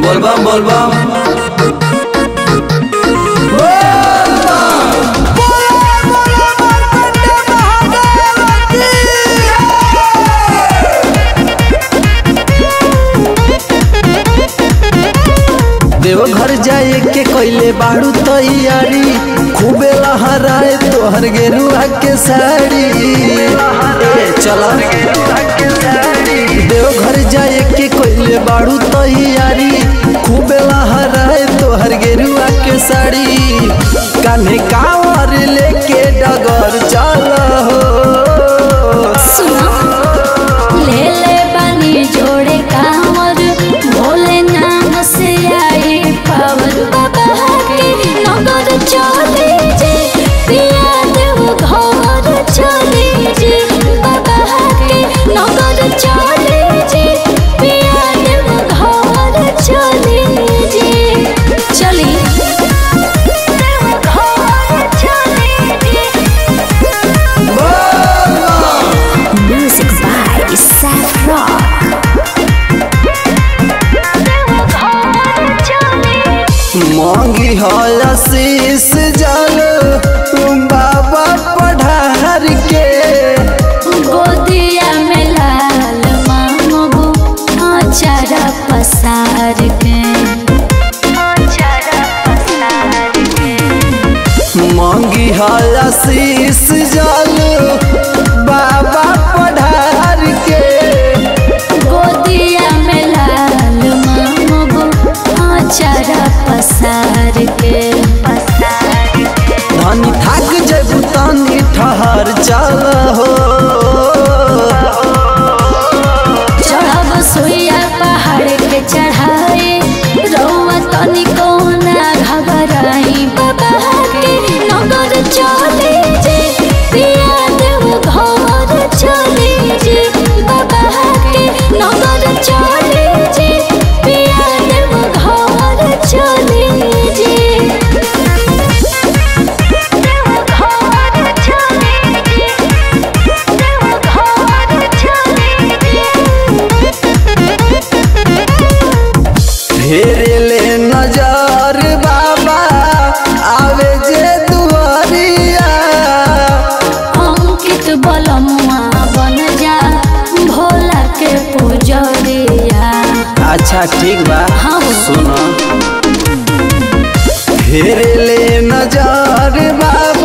बोलबम बोलबम देवघर जाए के कैले बाड़ू तैयारी खूबे लहराए तोहर गेरुआ के साड़ी ए चला देवघर जाए के कैले बाड़ू तैयारी खूबे लहराए तोहर गेरुआ के साड़ी कान्हे कांवर लेके डगर चल हो ले ले बनी जोड़े कांवर भोले नाम से आई पावर बाबा के नगर चले जे पिया देव घर चले जे बाबा के नगर चले जे पिया देव घर चले जे चली देव घर चले जे Music by Seth Rock. मांगी हल शीस जल बाबा पढ़ार के गोदिया में लाल मांगबू आचारा पसार के आचारा पसार के मांगी हल शीस जल बाबा पढ़ार के गोदिया में लाल मांगबू आचारा पसार के पसार के धन थक जब तनी ठहर चल हो चढ़ब सुइया पहाड़ के चढ़ाए रौआ तनिको ना घबराई बाबा के नगर चले जे पिया देव घर चले जे बाबा के नगर चले जे पिया देव घर चले जे देव घर चले जे देव घर चले फेरे ले नजर बाबा आवे जे दुआरिया अंकित बलमुआ बन जा भोला के पुजरिया अच्छा ठीक बा हाँ। सुनो फेरे ले नजर बाबा